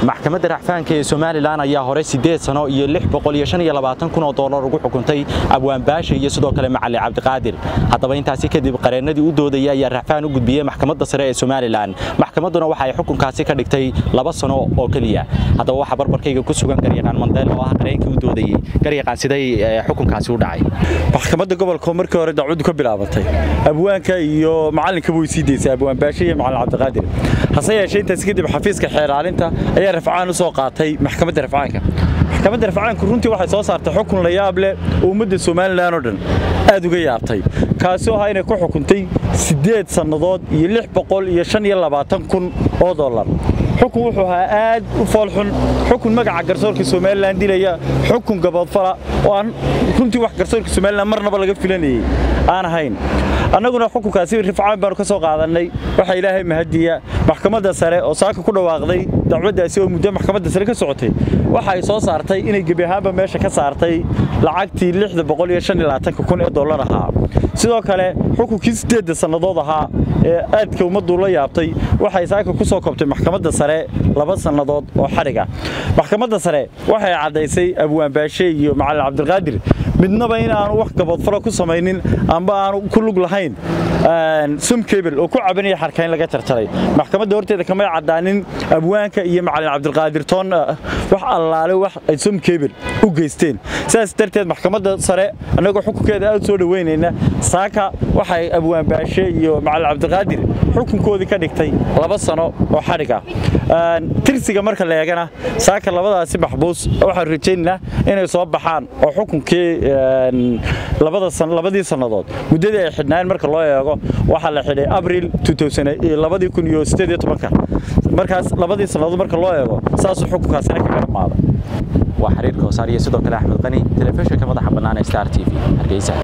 maxkamadda racfaanka ee somalilan ayaa hore siddeed sano iyo lix boqol iyo shan iyo labaatan kun oo doolar ugu xukuntay abwaan baasha iyo sidoo kale macali cabdiqaadir haddaba intaasi kadib qareennadii u doodayay ayaa racfaan u gudbiyey maxkamadda sare ee somalilan maxkamadduna waxa ay xukunkaasi ka dhigtay laba sano oo keliya haddaba waxaa barbarkayga ku sugan garyaqaan mandeel oo ah qareenkii u doodayey garyaqaan siday xukunkaasi u dhacay maxkamadda gobolka markii hore dacwaddu ka bilaabantay abwaanka iyo macallinkaba way sii daysay abwaan baashe iyo macalin cabdiqaadir hase yeeshee intaas kadib xafiiska xeeraalinta ayaa rafcaan u soo qaatay maxkamadda rafcaanka maxkamadda rafcaanku runtii waxay soo saartay xukun la yaab leh oo ummadda somalilan oo dhan aad uga yaabtay kaasoo ahaa inay ku xukuntay siddeed sannadood iyo lix boqol iyo shan iyo labaatan kun oo dollar xukun wuxuu ahaa aad u foolxun xukun magaca garsoorka somalilan dilaya xukun gaboodfala oo aan runtii wax garsoorka somalilan marnaba laga filanayey aan ahayn annaguna xukunkaasi rifcaan baanu ka soo qaadannay waxaa ilaahay mahadiya maxkamadda sare oo saaka ku dhawaaqday dacwaddaasi oo muddo maxkamadda sare ka socotay waxa ay soo saartay inay gebi ahaanba meesha ka saartay lacagtii lixda boqol iyo shan iyo labaatanka kun ee dollar ahaa sidoo kale xukunkii siddeedda sannadood ahaa ee aadka ummaddu la yaabtay waxay saaka ku soo kobtay maxkamadda sare laba sannadood oo xadhig ah maxkamadda sare waxay caddaysay abwaan baashe iyo macalin cabdiqaadir midnaba in aanu wax gaboodfalo ku samaynin amba aanu ku lug lahayn sum kebel oo ku cabanaya xarkayn laga jarjaray maxkamadda horteeda kamay caddaanin abwaanka iyo macalin cabdiqaadir toon wax allaale wax ay sum kebel u geysteen sidaas darteed maxkamadda sare annagoo xukunkeeda aad soo dhoweynayna saaka waxay abwaan baashe iyo macalin cabdiqaadir xukunkoodii ka dhigtay laba sano oo xadhig ah tirsiga marka la eegana saaka labadaasi maxbuus waxaan rajaynaynaa inay soo baxaan oo xukunkii labadii sannadood muddadii ay xidhnaayeen marka loo eego waxaa la xidhay abril markaas labadii sannadood marka loo eego saasuu xukunkaasina kaga dhammaaday waa xiriirka hoosaar iyo sidoo kale axmed qani telefishinka madaxa bannaan ee star t v hargeysa